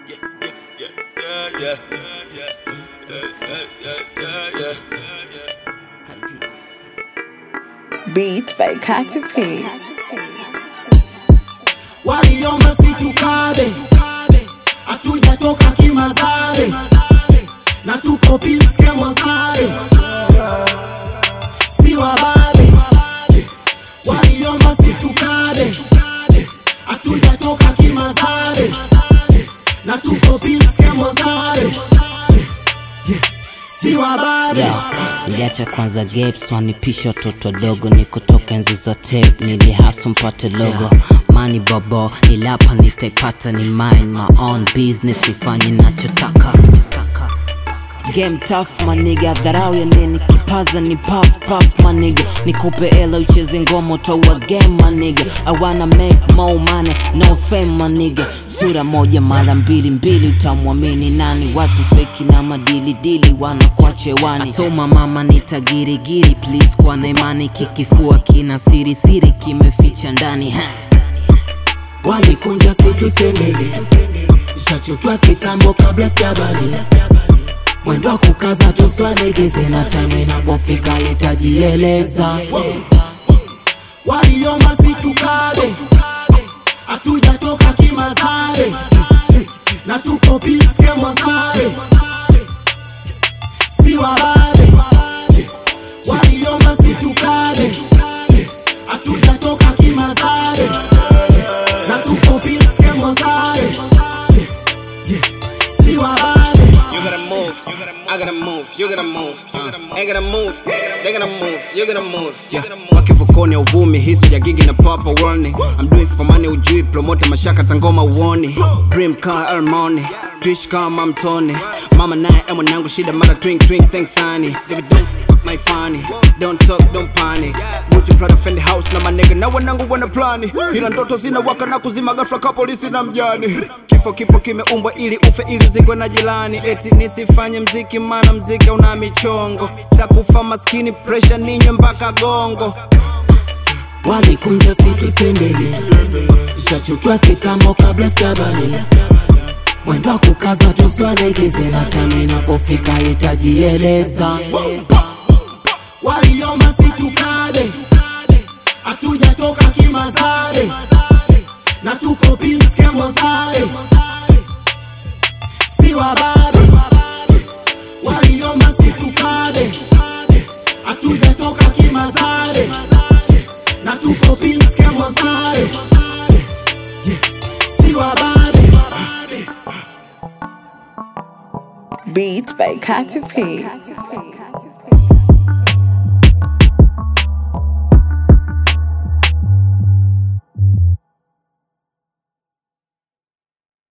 Beat by Katy P. waliomba situkabe, hatujatoka kimazare na tuko piske mozare, si wababe. Waliomba situkabe, hatujatoka kimazare na tuko piske mozare, si wababe. Iliacha kwanza gaps wanipisha watoto wadogo, nikotoka enzi za tape, nilihasu mpate logo mani bobo, nilapa nitaipata, ni mine my own business, nifanye nachotaka Game tough maniga, dharau ya nini? Kipaza ni puff puff maniga, nikupe ela ucheze ngoma utaua game maniga. I wanna make more money, no fame maniga. Sura moja mara mbili mbili, utamwamini nani? Watu feki na madili dili wanakuache wani. Toma mama nitagirigiri please, kwa na imani kikifua kina siri siri kimeficha ndani ha. walikunja situsendele shachukiwa kitambo kabla sijabali mwendo wa kukaza tuswalegeze na time inapofika itajieleza waliomba situkabe hatujatoka kimazare na tuko piske mwazare si wababe waliomba situkabe hatujatoka kimazare na tuko piske mwazare si wababe You gotta move. I gotta move. You gotta move. They gotta move. They gotta move. You gotta move. Yeah. wakivukoni ya uvumi hisu ya gigi na papa warning I'm doing for money ujui promote mashaka tangoma uoni dream car armoni trish kama mtoni mama naye e mwanangu shida mara twing twing thanks honey Baby don't fuck my funny don't talk don't panic Gucci Prada Fendi house na manega na wanangu wana plani ila ndoto zina waka na kuzima ghafla ka polisi na mjani kifo kipo kimeumbwa ili ufe ili uzikwe na jirani eti nisifanye mziki maana mziki una michongo takufa maskini pressure ninywe mpaka gongo walikunja situsendele shachukiwa kitambo kabla sijabali mwendo wa kukaza tuswalegeze na time inapofika itajieleza waliomba situkabe hatujatoka kimazare na tuko piske mozare si wababe waliomba situkabe hatujatoka kimazare na tuko piske mozare si wababe Beat by Katy P.